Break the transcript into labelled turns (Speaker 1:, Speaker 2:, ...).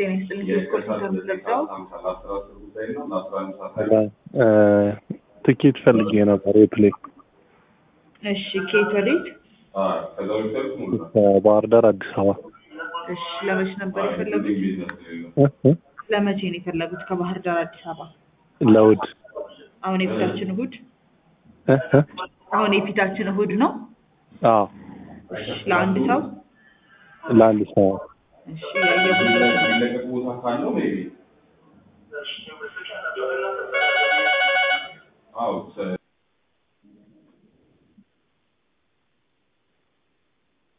Speaker 1: ጤና ይስጥልኝ። ቴሌኮም ሰርቪስ ለብሰው
Speaker 2: ትኬት ፈልጌ ነበር የፕሌን
Speaker 1: እሺ፣ ከየት ወዴት?
Speaker 2: ከባህር ዳር አዲስ አበባ
Speaker 1: እሺ፣ ለመቼ ነበር የፈለጉት?
Speaker 2: እ?
Speaker 1: ለመቼ ነው የፈለጉት? ከባህር ዳር አዲስ አበባ
Speaker 2: ለውድ
Speaker 1: አሁን የፊታችን እሁድ
Speaker 2: እ? እ?
Speaker 1: አሁን የፊታችን እሁድ ነው።
Speaker 2: አዎ
Speaker 1: እሺ፣ ለአንድ ሰው
Speaker 2: ለአንድ ሰው
Speaker 1: እሺ፣ ያየሁት
Speaker 3: አዎ